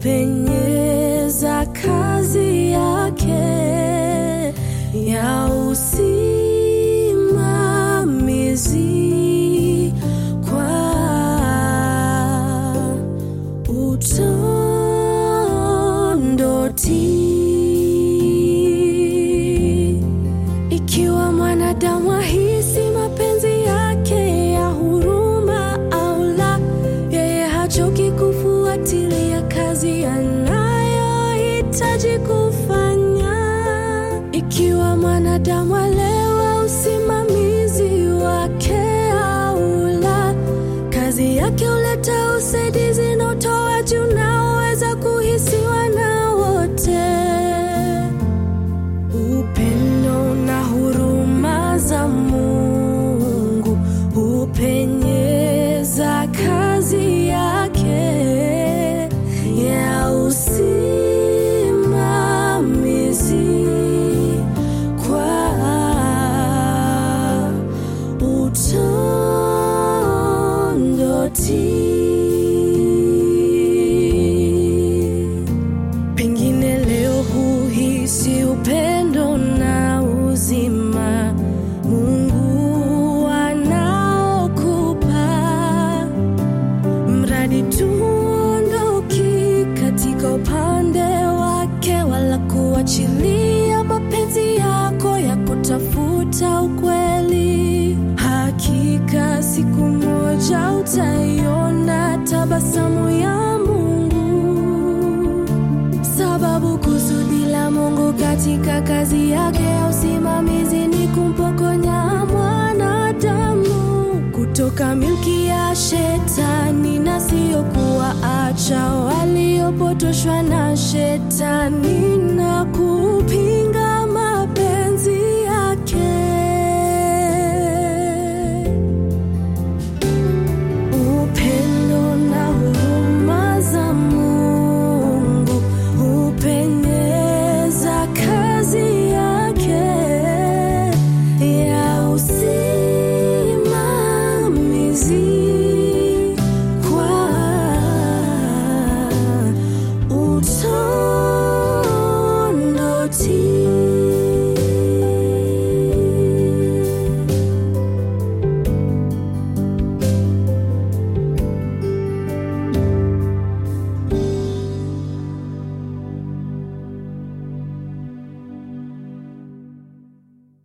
hupenyeza kazi yake ya usimamizi kwa utondoti. Ikiwa mwanadamu ahisi mapenzi yake ya huruma au la, yeye hachoki kufuatilia kazi anayohitaji kufanya. Ikiwa mwanadamu alewa usimamizi wake au la, kazi yake huleta usaidizi na utoaji unaoweza kuhisiwa na wote. Upendo na huruma za Mungu hupenyeza kazi yake ya usimamizi kwa utondoti. Pengine leo huhisi upendo na uzima Mungu anaokupa, mradi tu uondoki katika upande wake, wala kuachilia mapenzi yako ya kutafuta ukweli. Hakika siku moja utaiona tabasamu ya Mungu sababu kusudi la Mungu katika kazi yake ya usimamizi ni kumpokonya mwanadamu kutoka milki ya shetani na sio kuwaacha waliopotoshwa na shetani na kupinga